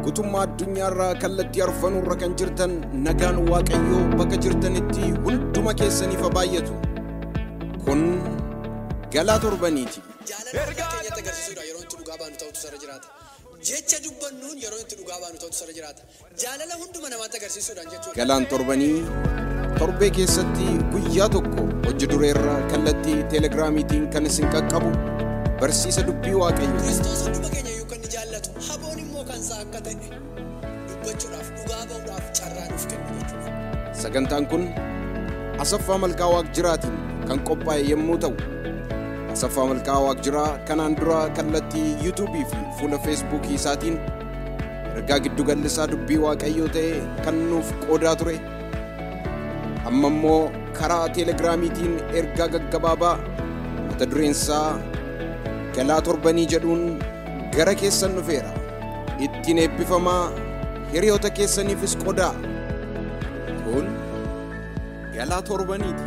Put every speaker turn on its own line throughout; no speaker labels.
gutummaa addunyaarraa kallattii arfanuurra kan jirtan nagaan waaqayyoo bakka jirtanitti hunduma keessaniif haa baay'atu kun galaa torbaniiti.
Jaalala keenyatti agarsiisuudha yeroo itti dhugaa baanu ta'utu sarara jiraata. Jecha dubbannuun yeroo itti dhugaa baanu ta'utu sarara jiraata. Jaalala hunduma namaatti agarsiisuudhaan jechuudha.
Galaan torbanii torbee keessatti guyyaa tokko hojii dureerra kallattii teelegiraamiitiin kan isin qaqqabu barsiisa dubbii waaqayyo.
Kiristoos hunduma keenya iyyuu kan inni jaallatu haboon immoo kan isaa akka ta'e dubbachuudhaaf dhugaa ba'uudhaaf carraa nuuf kennu jechuudha.
Sagantaan kun Asaffaa Malkaa Waaqjiraatiin kan qophaa'e yommuu ta'u, Asaffaa Malkaa Waaqjiraa kanaan dura kallattii yuutuubii fi fuula feesbuukii isaatiin ergaa giddugallisaa dubbii waaqayyoo ta'e kan nuuf qoodaa ture. Amma immoo karaa teelegiraamiitiin ergaa gaggabaabaa mata dureensaa galaa torbanii jedhuun gara keessan dhufeera. Ittiin eebbifamaa hiriyoota keessaniifis qoodaa. Kun galaa torbaniiti.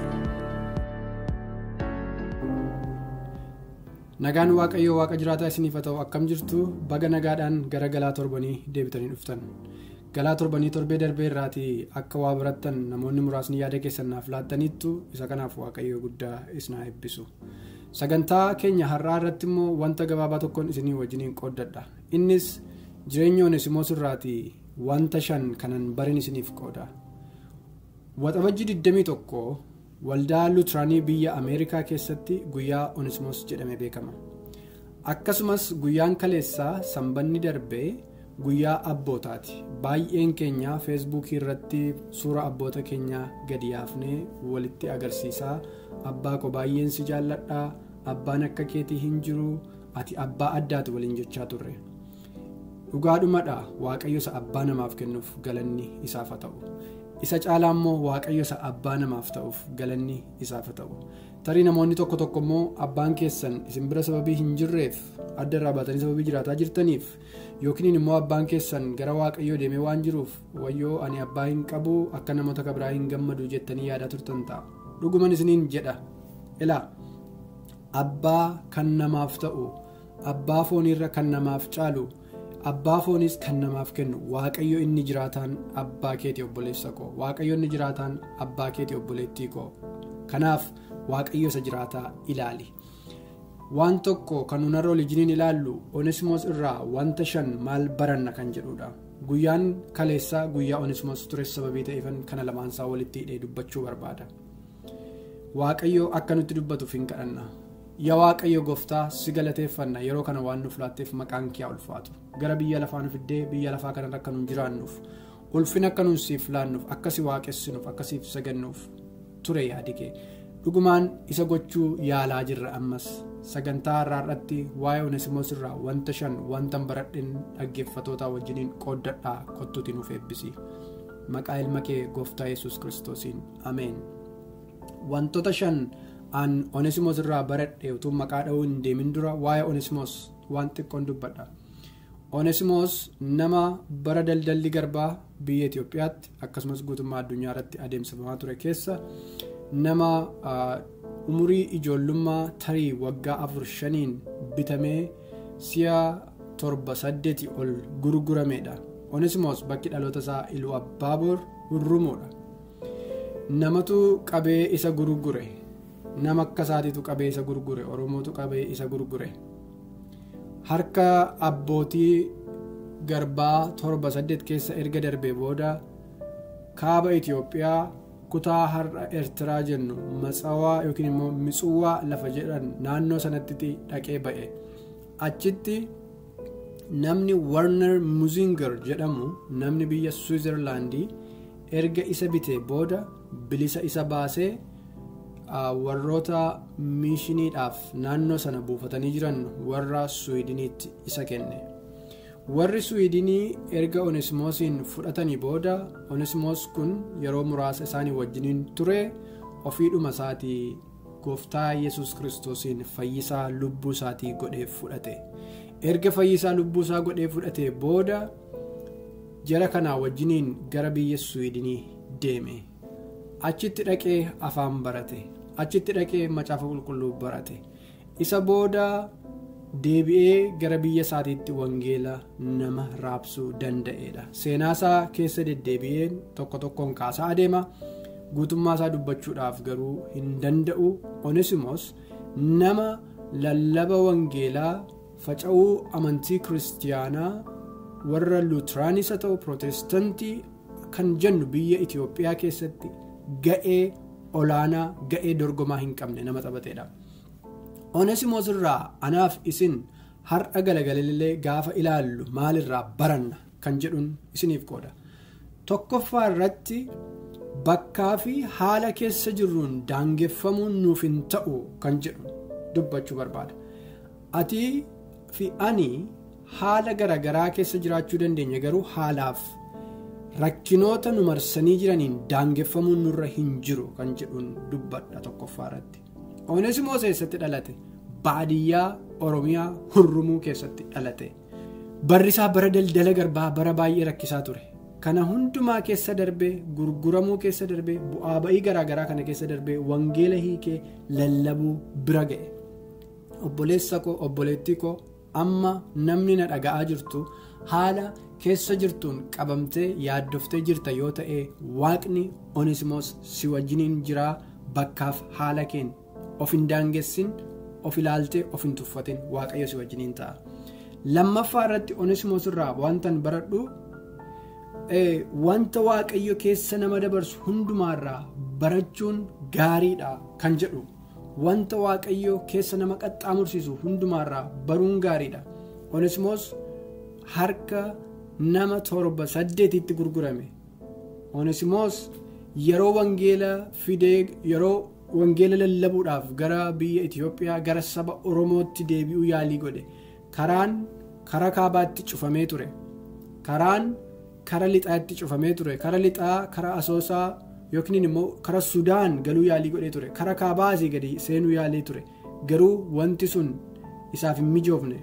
Nagaan Waaqayyoo Waaqa jiraataa isiniif haa ta'u akkam jirtu baga nagaadhaan gara galaa torbanii deebitanii dhuftan. Galaa torbanii torbee darbee irraatii akka waa barattan namoonni muraasni yaada keessan naaf laattaniittu isa kanaaf Waaqayyoo guddaa isin haa eebbisu. Sagantaa keenya har'aa irratti immoo wanta gabaabaa tokkoon isinii wajjiniin qooddadha. Innis jireenya Oneesimoos irraatii wanta shan kanan barin isiniif qooda. Waxabajji 21 waldaa Luteraanii biyya Ameerikaa keessatti guyyaa Oneesimoos jedhamee beekama. Akkasumas guyyaan kaleessaa sanbanni darbee guyyaa abbootaati. Baay'een keenya feesbuukii irratti suura abboota keenyaa gadi yaafnee walitti agarsiisaa abbaa koo baay'een si jaalladhaa abbaan akka keetii hin jiru ati abbaa addaati waliin jechaa turre. Dhugaadhumadha waaqayyo isa abbaa namaaf kennuuf galanni isaaf haa ta'u. isa caalaa immoo waaqayyo isa abbaa namaaf ta'uuf galanni isaaf haa ta'u tarii namoonni tokko tokko immoo abbaan keessan isin bira sababii hin jirreef adda irraa baatanii sababii jiraataa jirtaniif yookiin immoo abbaan keessan gara waaqayyoo deemee waan jiruuf wayyoo ani abbaa hin qabu akka namoota biraa hin gammadu jettanii yaadaa turtan ta'a dhuguman isiniin jedha ilaa abbaa kan namaaf ta'u abbaa fooniirra kan namaaf caalu. abbaa foonis kan namaaf kennu waaqayyo inni jiraataan abbaa keetii obboleessa koo waaqayyo inni jiraataan abbaa keetii obboleettii koo kanaaf waaqayyo isa jiraataa ilaali waan tokko kan nunarra olijiniin ilaallu onesimoos irraa wanta shan maal baranna kan jedhudha guyyaan kaleessaa guyyaa onesimoos ture sababii ta'eefan kana lamaansaa walitti hidhee dubbachuu barbaada waaqayyo akka nutti dubbatuuf hin kadhanna. yaa waaqayyo gooftaa si galateeffanna yeroo kana waan nuuf laatteef maqaan kee ulfaatu gara biyya lafaa nu fiddee biyya lafaa kanarra akka nuun jiraannuuf ulfina akka nuun siif laannuuf akkasi waaqessinuuf akkasiif sagannuuf ture yaadi kee dhugumaan isa gochuu yaalaa jirra ammas sagantaa har'aa irratti waa'ee onesimoos irraa wanta shan wanta baradhin dhaggeeffatootaa wajjiniin qooddadhaa kottuuti nuuf eebbisi maqaa ilma kee gooftaa yesus kiristoosiin ameen wantoota shan. an onesimoos irraa baradhe utuu maqaa dha'uu hin deemin dura waa'ee onesimoos waan xiqqoon dubbadha onesimoos nama bara daldalli garbaa biyya itiyoophiyaatti akkasumas guutummaa addunyaa irratti adeemsifamaa ture keessa nama umurii ijoollummaa tarii waggaa afur shaniin bitamee si'a torba saddeeti ol gurgurameedha onesimoos bakki dhaloota isaa iluu abbaaboor hurrumuudha namatu qabee isa gurgure. nama akka isaatiitu qabee isa gurgure oromootu qabee isa gurgure harka abbootii garbaa torba saddeet keessa erga darbee booda kaaba itiyoophiyaa kutaa har'a eertiraa jennu matsawaa yookiin immoo mitsuwaa lafa jedhan naannoo sanatti dhaqee ba'e achitti namni warner muzinger jedhamu namni biyya swiizerlaandii erga isa bitee booda bilisa isa baasee. warroota miishiniidhaaf naannoo sana buufatanii jiran warra suwiidiniitti isa kenne warri suwiidinii erga onesimoosiin fudhatanii booda onesimoos kun yeroo muraasa isaanii wajjiniin ture ofiidhuma isaatii gooftaa yesus kiristoosiin fayyisaa lubbuu isaatii godhee fudhate erga fayyisaa lubbuu isaa godhee fudhate booda jara kanaa wajjiniin gara biyya suwiidinii deeme. achitti dhaqee afaan barate achitti dhaqee macaafa qulqulluu barate isa booda deebi'ee gara biyya isaatiitti wangeela nama raabsuu danda'edha seenaasaa keessa deddeebi'een tokko tokkoon kaasaa adeema guutummaa isaa dubbachuudhaaf garuu hin danda'u onesimos nama lallaba wangeelaa faca'uu amantii kiristiyaanaa warra luutiraanis haa ta'u pirootestaantii kan jennu biyya itiyoophiyaa keessatti ga'ee olaanaa ga'ee dorgomaa hin qabne nama taphateedha. onesimoos irraa anaaf isin har'a galagalallee gaafa ilaallu maalirraa baranna kan jedhuun isiniif qooda tokkoffaa irratti bakkaa fi haala keessa jirruun daangeffamuun nuuf hin ta'u kan jedhu dubbachuu barbaada ati fi ani haala garaagaraa keessa jiraachuu dandeenya garuu haalaaf rakkinoota nu marsanii jiraniin daangeffamuun nurra hin jiru kan jedhuun dubbadha tokkoffaa irratti. onesimoos eessatti dhalate baadiyyaa oromiyaa hurrumuu keessatti dhalate barri isaa bara daldala garbaa bara baay'ee rakkisaa ture kana hundumaa keessa darbee gurguramuu keessa darbee bu'aa ba'ii garaagaraa kana keessa darbee wangeela hiikee lallabuu bira ga'e obboleessa koo obboleettii koo amma namni na dhaga'aa jirtu haala keessa jirtuun qabamtee yaaddoftee jirta yoo ta'e waaqni onesimoos si wajjiniin jiraa bakkaaf haala keen of hin daangessin of ilaaltee of hin tuffatin waaqayyo si wajjiniin ta'a lammaffaa irratti onesimoos irraa wantan baradhu wanta waaqayyo keessa nama dabarsu hundumaarraa barachuun gaariidha kan jedhu wanta waaqayyo keessa nama qaxxaamursiisu hundumaarraa baruun gaariidha onesimoos harka nama torba saddeetitti gurgurame onesimoos yeroo wangeela fidee yeroo wangeela lallabuudhaaf gara biyya itiyoophiyaa gara saba oromootti deebi'uu yaalii godhe karaan kara kaabaatti cufamee ture karaan kara lixaatti cufamee ture kara lixaa kara asoosaa yookiin immoo kara sudaan galuu yaalii godhee ture kara kaabaasii gadi seenuu yaalii ture garuu wanti sun isaaf hin mijoofne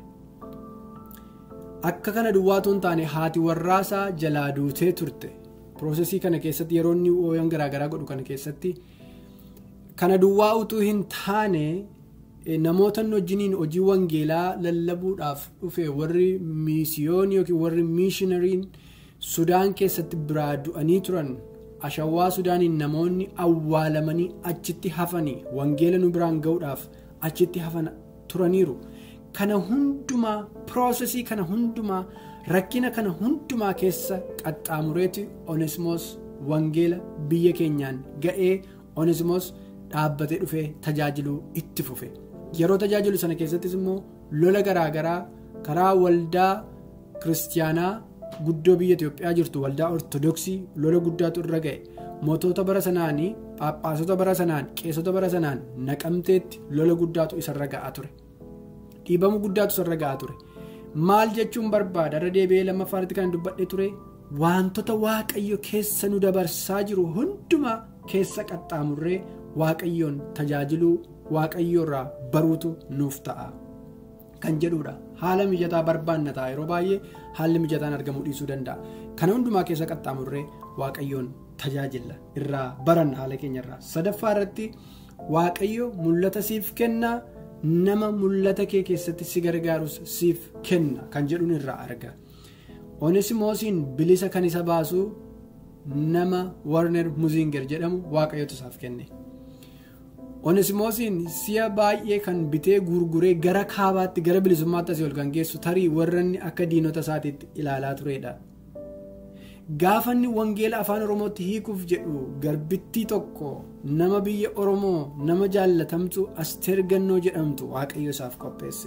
akka kana duwwaatuun taane haati warraasaa jalaa duutee turte piroosesii kana keessatti yeroo inni ooyan garaagaraa godhu kana keessatti. kana duwwaa utuu hin taane namoota wajjiniin hojii wangeelaa lallabuudhaaf dhufe warri miisiyoon yookiin warri miishinariin sudaan keessatti biraa du'anii turan ashawaa sudaaniin namoonni awwaalamanii achitti hafanii wangeela nu biraan ga'uudhaaf achitti hafan turaniiru kana hundumaa piroosesii kana hundumaa rakkina kana hundumaa keessa qaxxaamureeti onesimoos wangeela biyya keenyaan ga'ee onesimoos. dhaabbatee dhufee tajaajiluu itti fufe yeroo tajaajilu sana keessattis immoo lola garaagaraa karaa waldaa kiristiyaanaa guddoo biyya Itoophiyaa jirtu waldaa ortodoksii lola guddaatu irra ga'e mootota bara sanaanii paaphaasota bara sanaan qeessota bara sanaan naqamteetti lola guddaatu isarra ga'aa ture dhiibamu guddaatu isarra ga'aa ture maal jechuun barbaada irra deebi'ee lammaffaatti kan dubbadhe ture wantoota waaqayyo keessa nu dabarsaa jiru hundumaa keessa qaxxaamurree. waaqayyoon tajaajiluu waaqayyoorraa baruutu nuuf ta'a kan jedhudha haala mijataa barbaanna ta'a yeroo baay'ee haalli mijataan argamuu dhiisuu danda'a kana hundumaa keessa qaxxaamurree waaqayyoon tajaajila irraa baranna haala keenyarraa sadaffaa irratti waaqayyo mul'ata siif kennaa nama mul'ata kee keessatti si gargaarus siif kenna kan jedhuun irraa arga onesimoosiin bilisa kan isa baasu nama warner muzinger jedhamu waaqayyotu isaaf kenne. onesimoosiin si'a baay'ee kan bitee gurguree gara kaabaatti gara bilisummaatti asii ol kan geessu tarii warranni akka diinota isaatiitti ilaalaa turedha. gaafanni wangeela afaan oromootti hiikuuf jedhu garbittii tokko nama biyya oromoo nama jaallatamtu asteer gannoo jedhamtu waaqayyo isaaf qopheesse.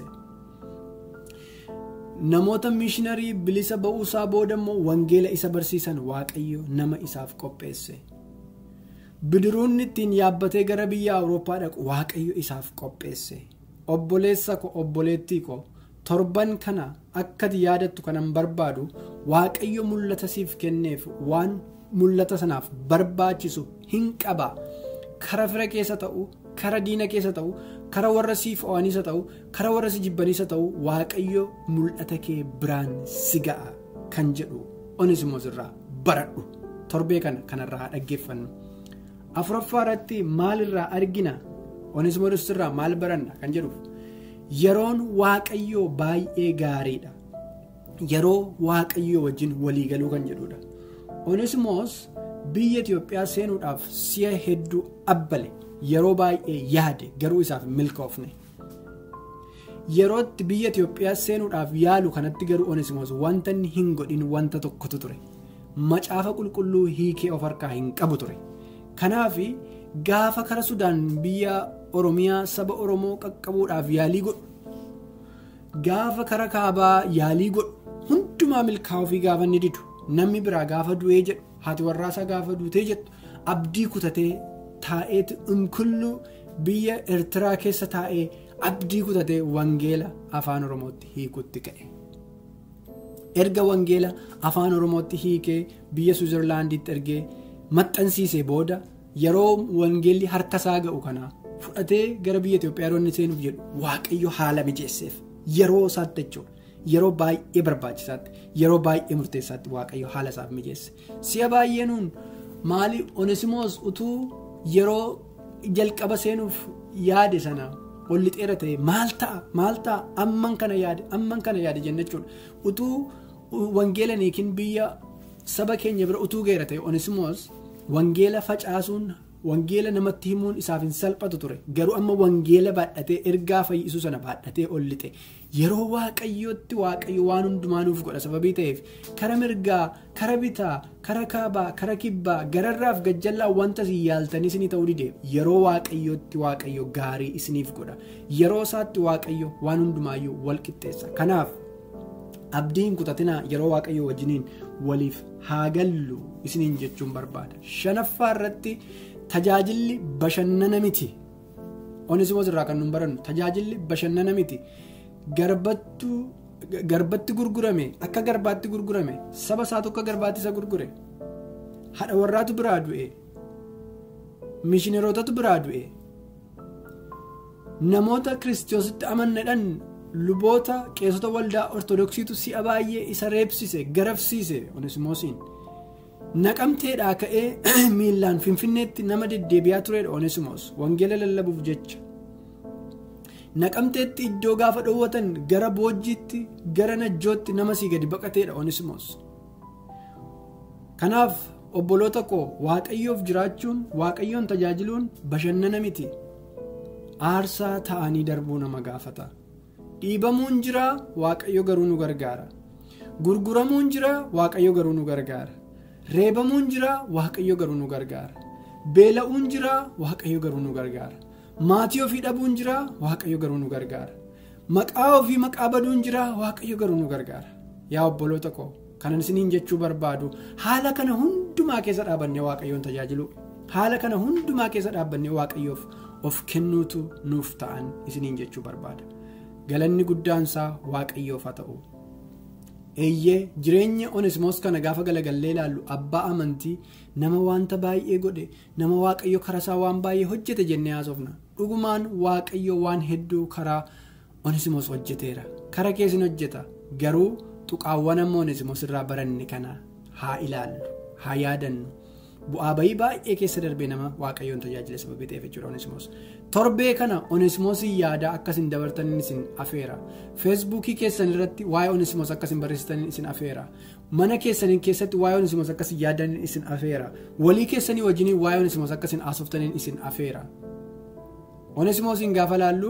namoota miishinarii bilisa ba'uusaa booda immoo wangeela isa barsiisan waaqayyo nama isaaf qopheesse. bidiruun ittiin yaabbatee gara biyya awurooppaa dhaqu waaqayyo isaaf qopheesse obboleessa ko obboleettii ko torban kana akkati yaadattu kanan barbaadu waaqayyo mul'ata siif kenneef waan mul'ata sanaaf barbaachisu hin qaba kara fira keessa ta'u kara diina keessa ta'u kara warra siif o'aniisa ta'u kara warra si jibbaniisa ta'u waaqayyo mul'ata kee biraan si ga'a kan jedhu onesimoos irraa baradhu torbee kana kanarraa dhaggeeffannu. afuraffaa irratti maalirraa argina onesimoos irraa maal baranna kan jedhuuf yeroon waaqayyoo baay'ee gaariidha yeroo waaqayyoo wajjin waliigaluu kan jedhudha onesimoos biyya itiyoophiyaa seenuudhaaf si'a hedduu abbale yeroo baay'ee yaade garuu isaaf milkoofne yerootti biyya itiyoophiyaa seenuudhaaf yaalu kanatti garuu onesimoos wanta inni hin godhin wanta tokkotu ture macaafa qulqulluu hiikee of harkaa hin qabu ture kanaaf gaafa kara sudaan biyya oromiyaa saba oromoo qaqqabuudhaaf yaalii godhu gaafa kara kaabaa yaalii godhu hundumaa milkaa'uu fi gaafa inni didu namni biraa gaafa du'ee jedhu haati warraasaa gaafa duutee jettu abdii kutatee taa'eetu inkullu biyya eertiraa keessa taa'ee abdii kutatee wangeela afaan oromootti hiikutti ka'e. erga wangeela afaan oromootti hiikee biyya suuzerlaandiitti ergee maxxansiisee booda yeroo wangeelli harka isaa ga'u kana fudhatee gara biyya Itoophiyaa yeroo inni seenuuf jedhu waaqayyo haala mijeesseef yeroo isaatti jechuudha yeroo baay'ee barbaachisaatti yeroo baay'ee murteessaatti waaqayyo haala isaaf mijeesse si'a baay'ee nuun maali onesimoos utuu yeroo jalqaba seenuuf yaade sana olli dheera ta'e maal ta'a maal ta'a amman kana yaade amman kana yaade jenna jechuudha utuu wangeela niikin biyya saba keenya bira utuu geera ta'e onesimoos wangeela facaasuun wangeela namatti himuun isaaf hin salphatu ture garuu amma wangeela baadhatee ergaa fayyisuu sana baadhatee ol lixe yeroo waaqayyootti waaqayyo waan hundumaa nuuf godha sababii ta'eef kara mirgaa kara bitaa kara kaabaa kara kibbaa gararraaf gajjallaa wanta isin yaaltanii isinii ta'uu dide yeroo waaqayyootti waaqayyo gaarii isiniif godha yeroo isaatti waaqayyo waan hundumaayyuu wal qixxeessa kanaaf abdiin kutatinaa yeroo waaqayyo wajjiniin waliif haa gallu isiniin jechuun barbaada shanaffaa irratti tajaajilli bashannana miti onesimoos irraa kan nun barannu tajaajilli bashannana miti garbatti gurgurame akka garbaatti gurgurame saba isaa tokko garbaatti isa gurgure haadha warraatu biraa du'e mishineerotatu biraa du'e namoota kiristoositti amannadhan luboota qeessota waldaa ortodoksiitu si'a baay'ee isa reebsise garafsiise onesimoosiin naqamteedhaa ka'ee miilaan finfinneetti nama deddeebi'aa turedha onesimoos wangeela lallabuuf jecha naqamteetti iddoo gaafa dhoowwatan gara boojjiitti gara najjootti nama sii gadi baqateedha onesimoos kanaaf obboloota koo waaqayyoof jiraachuun waaqayyoon tajaajiluun bashannana miti aarsaa ta'anii darbuu nama gaafata. dhiibamuun jira waaqayyo garuu nu gargaara gurguramuun jira waaqayyo garuu nu gargaara reebamuun jira waaqayyo garuu nu gargaara beela'uun jira waaqayyo garuu nu gargaara maatii ofii dhabuun jira waaqayyo garuu nu gargaara maqaa ofii maqaa baduun jira waaqayyo garuu nu gargaara yaa obboloota koo kanan isiniin jechuu barbaadu haala kana hundumaa keessa dhaabannee waaqayyoon tajaajilu haala kana hundumaa keessa dhaabbannee waaqayyoof of kennuutu nuuf ta'an isiniin jechuu barbaada. galanni guddaansaa waaqayyoof haa ta'u eeyyee jireenya onesimoos kana gaafa galagallee ilaallu abbaa amantii nama wanta baay'ee godhe nama waaqayyo karasaa waan baay'ee hojjete jennee haasofna dhugumaan waaqayyo waan hedduu karaa onesimoos hojjeteera kara keessin hojjeta garuu tuqaawwan amma onesimoos irraa baranne kana haa ilaallu haa yaadannu. bu'aa bayii baay'ee keessa darbee nama waaqayyoon tajaajila sababii ta'eef jechuudha onesimoos torbee kana onesimoosii yaadaa akkasin dabartaniin isin afeera feesbuukii keessan irratti waa'ee onesimoos akkasin barreessitaniin isin afeera mana keessaniin keessatti waa'ee onesimoos akkasin yaadaniin isin afeera walii keessanii wajjiniin waa'ee onesimoos akkasin haasoftaniin isin afeera onesimoosiin gaafa laallu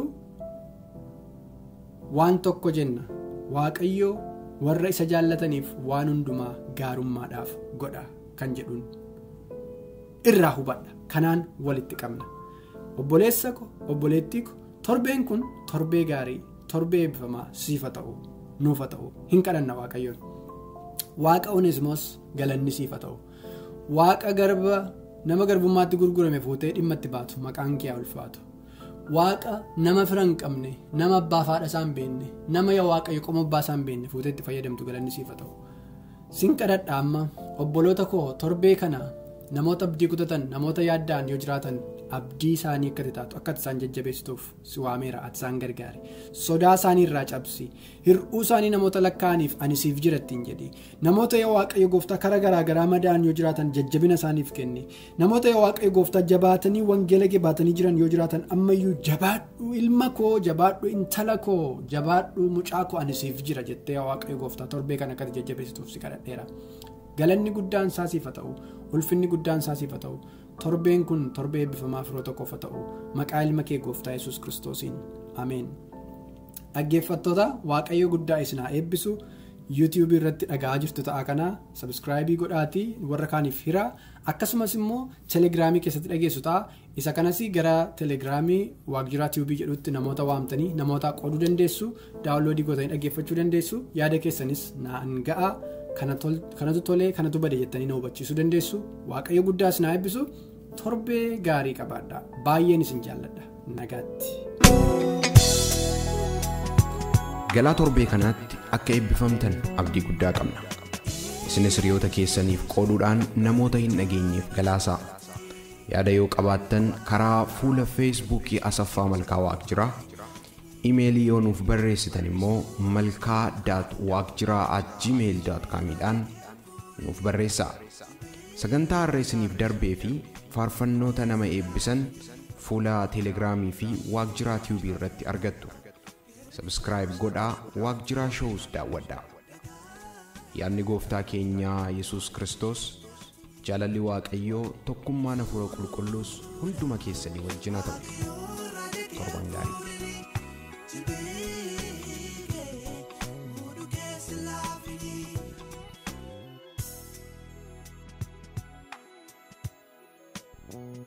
waan tokko jenna waaqayyoo warra isa jaallataniif waan hundumaa gaarummaadhaaf godha kan jedhuun. irraa hubadha kanaan walitti qabna obboleessa ko obboleettii ko torbeen kun torbee gaarii torbee eebbifamaa siifa ta'u nuufa ta'u hin kadhanna waaqayyoon waaqa onesimoos galanni siifa ta'u waaqa garba nama garbummaatti gurgurame fuutee dhimma itti baatu maqaan kee ulfaatu waaqa nama fira hin qabne nama abbaa faadha isaa hin beekne nama yaa waaqayyo qoma abbaa isaa hin beekne fuutee itti fayyadamtu galanni siifa ta'u sin kadhadha amma obboloota koo torbee kana. namoota abdii kutatan namoota yaaddaan yoo jiraatan abdii isaanii akka taatu akka isaan jajjabeessituuf si waameera ati isaan gargaari sodaa isaanii irraa cabsi hir'uu isaanii namoota lakkaa'aniif ani siif jira ittiin jedhi namoota yoo waaqayyo gooftaa karaa garaagaraa madaa'an yoo jiraatan jajjabina isaaniif kenni namoota yoo waaqayyo gooftaa jabaatanii wangeela kee baatanii jiran yoo jiraatan ammayyuu jabaadhu ilma koo jabaadhu intala koo jabaadhu mucaa koo ani siif jira jettee waaqayyo gooftaa torbee kan akkati jajjabeessituuf si kadhadheera. galanni guddaan isaasiif haa ta'u ulfinni guddaan isaasiif haa ta'u torbeen kun torbee eebbifamaa firoota qofa haa ta'u maqaa ilma kee gooftaa yesus kiristoosiin ameen dhaggeeffattoota waaqayyo guddaa isin haa eebbisu yuutiyuubii irratti dhaga'aa jirtu ta'a kanaa sabiskiraayibii godhaatii warra kaaniif hira akkasumas immoo telegiraamii keessatti dhageessu ta'a isa kanas gara telegiraamii waakjiraa tiibii jedhutti namoota waamtanii namoota qooduu dandeessu daawunloodii gootanii dhaggeeffachuu dandeessu yaada keessanis naan ga'a. kanatu tolee kanatu bade jettanii na hubachiisuu dandeessu waaqayyo guddaa isin haa eebbisu torbee gaarii qabaadha baay'een isin jaalladha nagaatti.
galaa torbee kanaatti akka eebbifamtan abdii guddaa qabna isinis hiriyoota keessaniif qooduudhaan namoota hin dhageenyeef galaasaa yaada yoo qabaattan karaa fuula feesbuukii asaffaa malkaa waaqjiraa imeelii yoo nuuf barreessitan immoo malkaa waaqjiraa at gmail dhaan nuuf barreessaa sagantaa har'a isiniif darbee fi faarfannoota nama eebbisan fuula teelegiraamii fi waaqjiraa tiibii irratti argattu sabskraayib godhaa waaqjiraa shows daawwadhaa yaadni gooftaa keenyaa yesus kristos jaalalli waaqayyoo tokkummaan hafuura qulqulluus hunduma keessanii wajjin haa ta'u torban gaarii
Thank you.